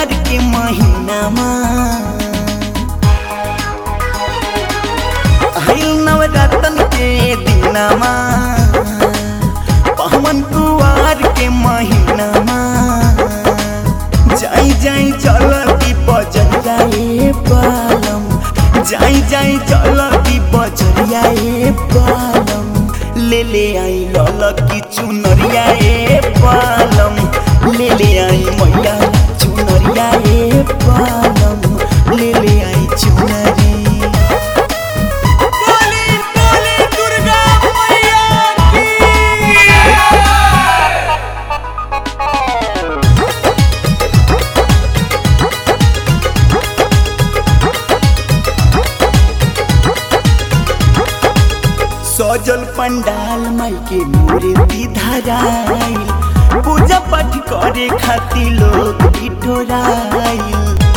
कुआर के महीनामा आइल नवरतन के दिनमा पवन कुआर के महीनामा जाई जाई चलती बजरिया ए पालम जाई जाई चलती बजरिया ए पालम ले ले आई ललकी चुनरिया ए पालम ले ले आई मैया चुनरिया ए पालम ले ले आई चुनरी बोली बोली दुर्गा मैया की सजल पंडाल माई के मूर्ति धराइल पूजा पाठ करे खातिर लोग बिठोराइल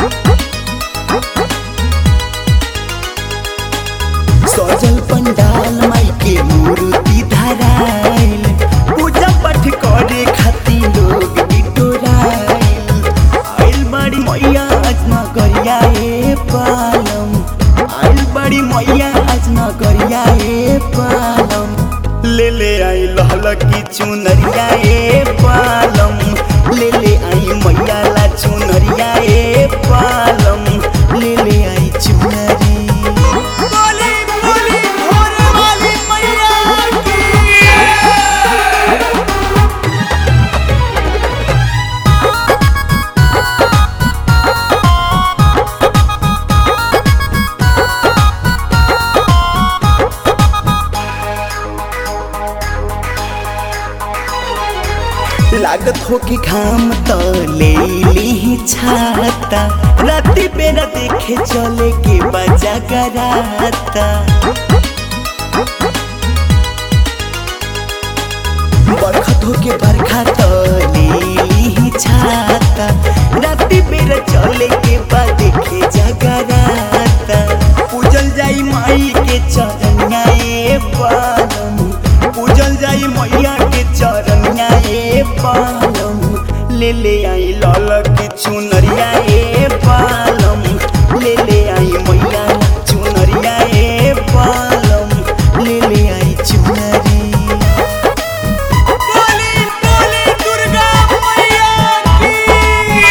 सजल पंडाल माई के मूर्ति धराइल पूजा पाठ करे खातिर लोग बिठोराइल आइल बड़ी मैया आज न करिया ए पालम आइल बड़ी मैया आज न करिया ए पालम ले ले आई लहल की चुनरिया ए पालम ले ले आई मैया ला चुनरिया ए पालम ले ले आई चुनरी बोली बोली भोरे वाली मैया की लागत हो कि घाम त ले ली छाता राती बेरा देखे चले के बजा कराता बरखत हो के बरखा त ले ली छाता राती बेरा चले के बा देखे जगराता पूजल जाई माई के चरनिया ए पालम पूजल जाई मैया के चरनिया ए पालम ले ले आई लाल की चुनरिया ए पालम ले ले आई मैया चुनरिया ए पालम ले ले आई चुनरी बोली बोली दुर्गा मैया की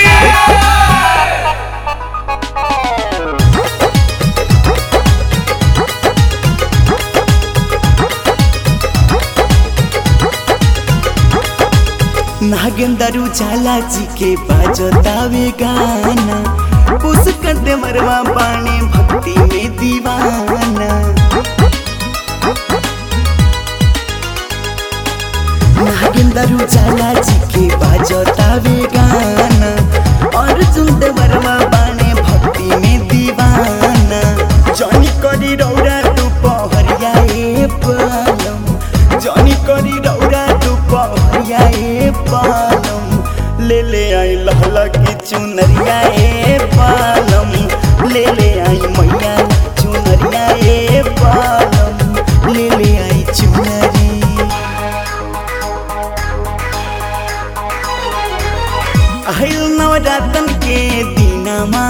नागेंद्र उजाला जी के बाजतावे गाना पुष्कर देवरवा बाणे भक्ति में दीवाना नागेंद्र उजाला जी के बाजतावे गाना अर्जुन देवरवा बाणे भक्ति में दीवाना जनी करी रौरा तू पहरिया ए पालम जनी करी रौरा तू पहरिया ए पालम ले ले आई लहला की चुनरिया ए पालम ले ले आई मैया चुनरिया ए पालम ले ले आई चुनरी आइल नवरातन के दिनमा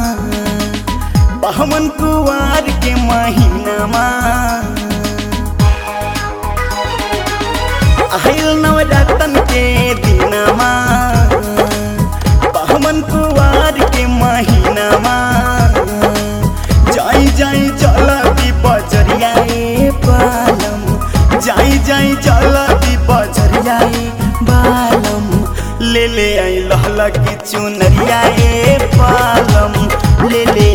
बाहमन कुवार के महीनामा आइल नवरातन के दिनमा बाहमन कुवार के महीनामा जाई जाई चलती बजरिया ए पालम जाई जाई चलती बजरिया ए बालम ले ले आई लहला की चुनरिया ए पालम ले ले